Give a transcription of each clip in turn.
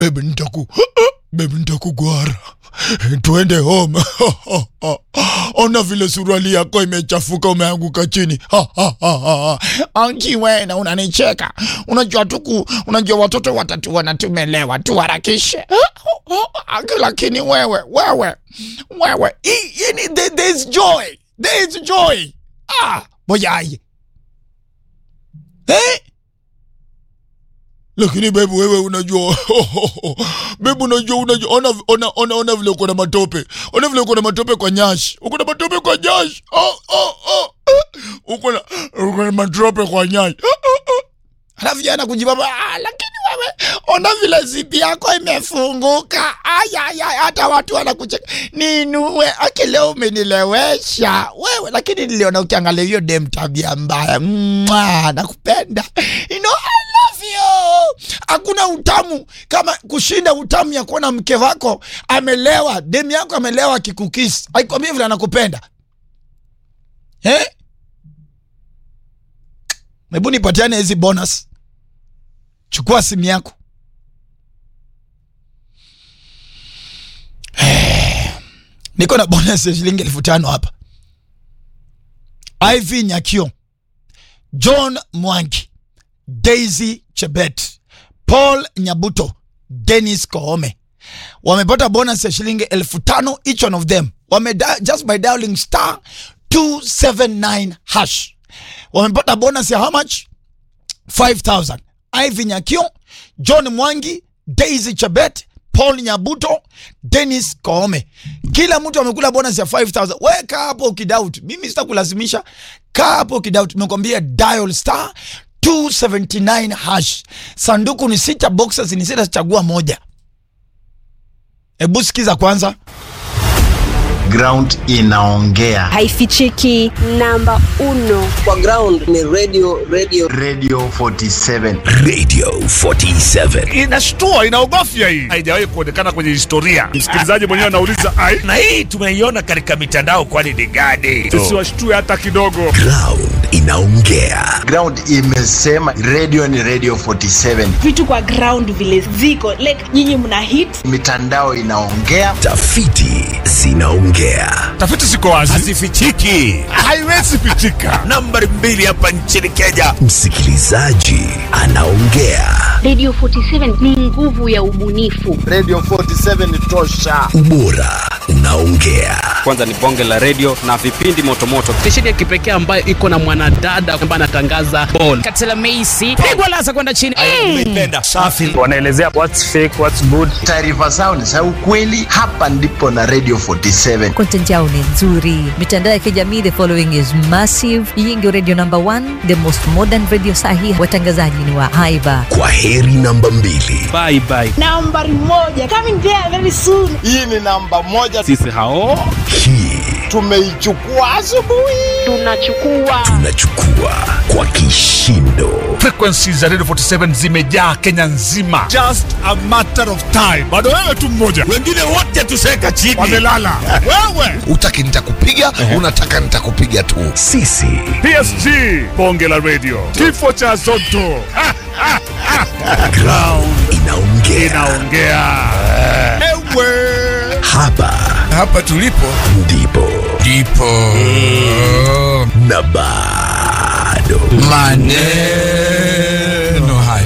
Babe nitaku Babe nitakugwara. Tuende home. Ona vile suruali yako imechafuka umeanguka chini. Anki wena unanicheka. Unajua tuku, unajua watoto watatu wanatumelewa tuharakishe. Anki lakini wewe, wewe, wewe. I- Yani there, there's joy. There's joy. Ah, mojaye. Eh? lakini bebu wewe unajua bebu unajua unajua ona, ona, ona, ona vile uko na matope ona vile uko na matope kwa nyashi uko na matope kwa nyashi oh, oh, oh. uko na uko na matope kwa nyashi oh, oh, oh. alafu jana kujibaba ah, lakini wewe ona vile zipi yako imefunguka ayaya hata watu wanakucheka ninue aki leo umenilewesha wewe lakini niliona ukiangalia hiyo dem tabia mbaya Mwah, nakupenda you know, I love you hakuna utamu kama kushinda utamu ya kuona mke wako amelewa dem yako amelewa akikukisi aikwambia vile anakupenda eh? hebu nipatiane hizi bonus chukua simu yako niko na bonus ya shilingi elfu tano hapa iv nyakio john mwangi daisy chebet paul nyabuto denis koome wamepata bonus ya shilingi elfu tano each one of them wame just by dialing star 279 hash wamepata bonus ya how much 5000 Ivy Nyakio, John Mwangi, Daisy Chabet, Paul Nyabuto, Dennis Koome. Kila mtu amekula bonus ya 5000. Wewe kaa hapo ukidoubt. Mimi sitakulazimisha. Kaa hapo ukidoubt. Nimekwambia dial star 279 hash. Sanduku ni sita, boxes ni sita, chagua moja. Hebu sikiza kwanza. ground inaongea haifichiki namba uno kwa ground ni radio radio radio 47 Radio 47. inashtua inaogofya hii haijawahi kuonekana kwenye historia msikilizaji mwenyewe anauliza ai Na hii tumeiona katika mitandao kwani ni gani? sisi washtue hata kidogo Ground inaongea. ground imesema radio ni radio 47 vitu kwa ground vile ziko like nyinyi mna hit mitandao inaongea Tafiti zinaongea. tafiti ziko wazi Hazifichiki. haiwezi pichika Nambari mbili hapa nchini Kenya. Msikilizaji anaongea. Radio 47 ni nguvu ya ubunifu. radio 47 ni tosha Ubora unaongea. kwanza ni bonge la redio na vipindi motomoto stesheni ya kipekee ambayo iko na mwanadada ambaye anatangaza bol katela meisi pigwa lasa kwenda chini Umeipenda. Safi. wanaelezea what's fake what's good taarifa zao ni za ukweli hapa ndipo na radio 47 content yao ni nzuri mitandao ya kijamii the following is massive hii ndio radio number one the most modern radio sahi watangazaji ni wa haiba Kwa heri namba mbili. bye bye nambari moja coming there very soon hii ni namba moja sisi hao Hii tumeichukua asubuhi Tunachukua tunachukua kwa kishindo. frequencies za radio 47 zimejaa kenya nzima just a matter of time bado wewe tu mmoja Wengine wote tuseka chini. wamelala wewe Utaki nitakupiga, unataka nitakupiga tu. Sisi psg bonge la radio kifo cha zoto Ha, ha, ha. ground inaongea. inaongea ewe Hapa Hapa tulipo ndipo ndipo na bado maneno haya.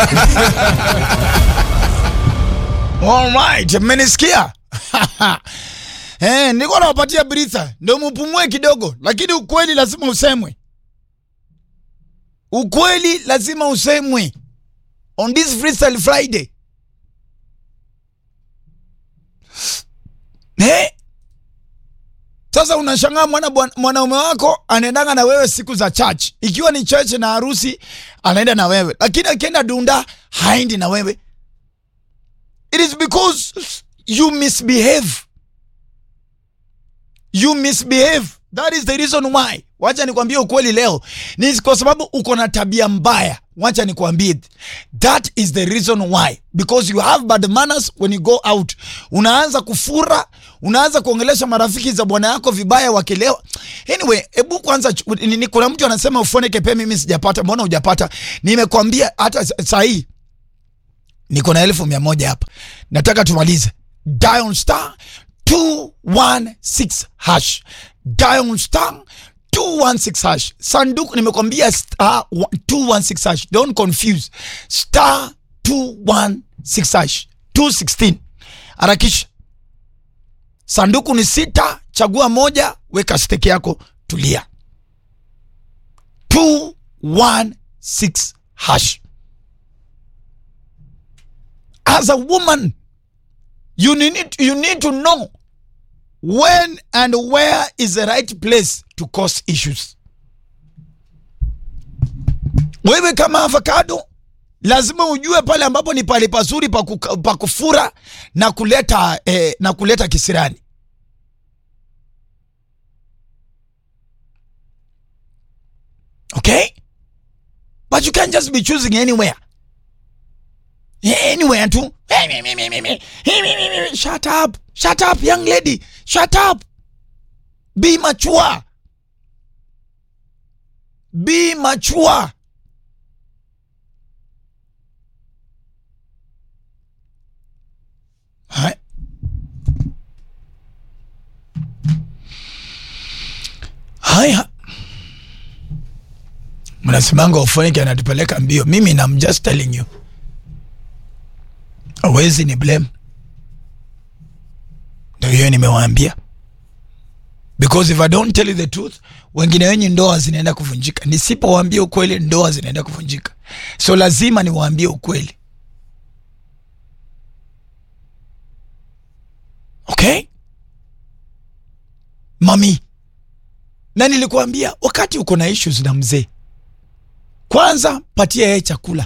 Alright, mmenisikia? Eh, niko nawapatia britha ndio mupumue kidogo, lakini ukweli lazima usemwe. Ukweli lazima usemwe on this freestyle Friday. Eh? Sasa unashangaa mwana bwan- mwanaume wako anaendanga na wewe siku za church, ikiwa ni church na harusi anaenda na wewe, lakini akienda dunda haendi na wewe. It is because you misbehave. You misbehave. That is the reason why. Wacha nikwambie ukweli leo. Ni kwa sababu uko na tabia mbaya. Wacha nikwambie. That is the reason why. Because you have bad manners when you go out. Unaanza kufura, unaanza kuongelesha marafiki za bwana yako vibaya wakilewa. Anyway, hebu kwanza ch- ni, ni, kuna mtu anasema ufone kepe mimi sijapata. Mbona hujapata? Nimekwambia hata sa- saa hii niko na elfu mia moja hapa nataka tumalize dial star 216 hash dial star 216 hash sanduku nimekwambia star 216 hash don't confuse star 216 hash 216 harakisha sanduku ni sita chagua moja weka steki yako tulia 216 hash as a woman you need, you need to know when and where is the right place to cause issues wewe kama avocado lazima ujue pale ambapo ni pale pazuri pa kuka- pa kufura na kuleta eh, na kuleta kisirani okay but you can't just be choosing anywhere anywhere tu shut up shut up young lady shut up be mature be mature Hai. haya mnasimanga ufoniki anatupeleka mbio mimi nam just telling you awezi ni blame ndio hiyo nimewaambia because if i don't tell you the truth wengine wenye ndoa zinaenda kuvunjika nisipowaambia ukweli ndoa zinaenda kuvunjika so lazima niwaambie ukweli okay mami na nilikuambia wakati uko na issues na mzee kwanza patia yeye chakula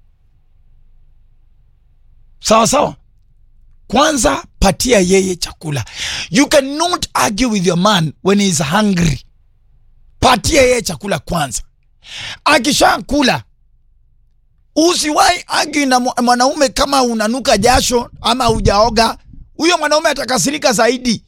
sawa sawa kwanza patia yeye chakula you cannot argue with your man when he is hungry patia yeye chakula kwanza akishakula usiwahi argue na mwa- mwanaume kama unanuka jasho ama hujaoga huyo mwanaume atakasirika zaidi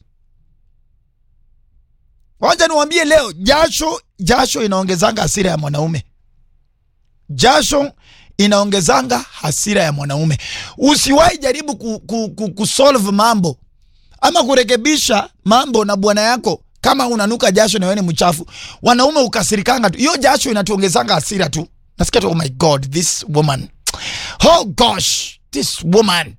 wacha niwambie leo jasho jasho inaongezanga hasira ya mwanaume jasho inaongezanga hasira ya mwanaume usiwahi jaribu ku, ku, ku, kusolve mambo ama kurekebisha mambo na bwana yako kama unanuka jasho na wewe ni mchafu wanaume ukasirikanga tu hiyo jasho inatuongezanga hasira tu nasikia tu oh my god this woman oh gosh this woman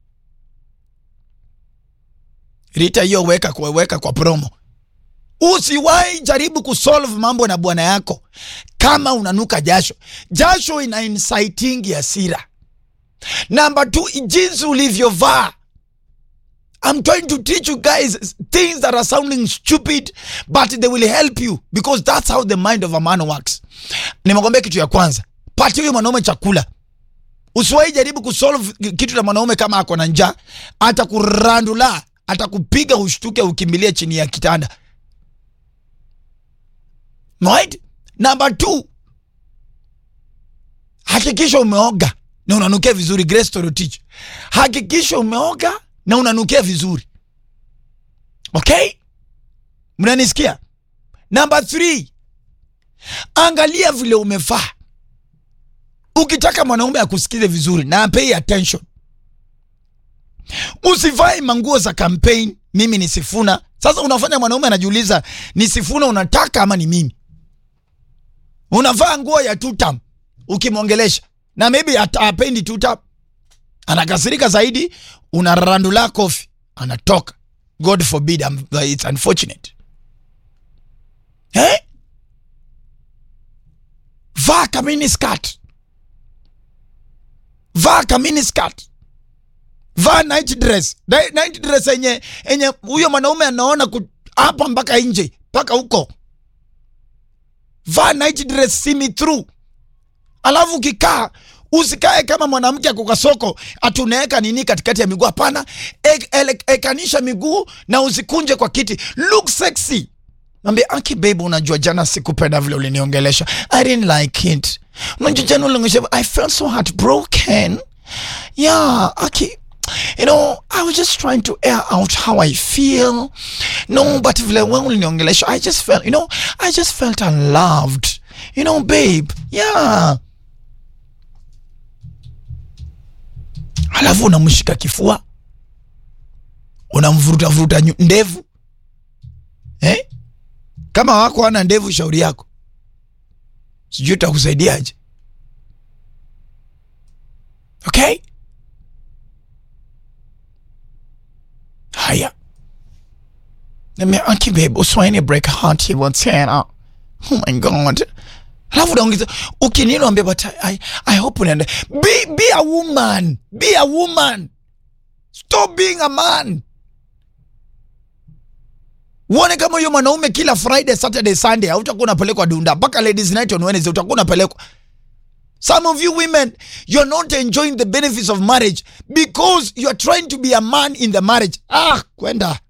rita hiyo weka kwa, weka kwa promo usiwahi jaribu kusolve mambo na bwana yako kama unanuka jasho jasho ina inciting hasira namba t jinsi ulivyovaa I'm trying to teach you guys things that are sounding stupid but they will help you because that's how the mind of a man works nimekwambia kitu ya kwanza patia huyo mwanaume chakula usiwahi jaribu kusolve kitu na mwanaume kama ako na njaa atakurandula atakupiga ushtuke ukimbilie chini ya kitanda right number two hakikisha umeoga na unanukia vizuri grace torotich hakikisha umeoga na unanukia vizuri okay mnanisikia number three angalia vile umevaa ukitaka mwanaume akusikize vizuri na pay attention usivae manguo za campaign mimi ni sifuna sasa unafanya mwanaume anajiuliza ni sifuna unataka ama ni mimi unavaa nguo ya tutam ukimwongelesha na maybe hata apendi tutam anakasirika zaidi unarandula kofi anatoka god forbid I'm, it's unfortunate eh? vaa kamini skirt vaa kamini skirt vaa night dress Ni- night dress yenye yenye huyo mwanaume anaona ku- hapa mpaka nje mpaka huko vaa night dress see me through alafu ukikaa usikae kama mwanamke ako kwa soko ati unaweka nini katikati ya miguu hapana e- ele- ekanisha miguu na usikunje kwa kiti look sexy Mwambie aki babe, unajua jana sikupenda vile uliniongelesha. I didn't like it. Unajua jana uliniongelesha, I felt so heartbroken. Yeah, aki you know, I was just trying to air out how I feel. No, but vile wewe uliniongelesha, I just felt, you know, I just felt unloved. You know, babe. Yeah. alafu unamshika kifua unamvuruta vuruta nyu- ndevu eh? kama wako ana ndevu shauri yako sijui utakusaidiaje okay haya nimeaki babe uswaini break heart hivyo tena oh my god alafu unaongeza ukinini ambia but I, I hope unaenda be, be a woman be a woman stop being a man uone kama huyo mwanaume kila friday saturday sunday hautakuwa unapelekwa dunda mpaka ladies night on wednesday utakuwa unapelekwa some of you women you're not enjoying the benefits of marriage because you're trying to be a man in the marriage ah kwenda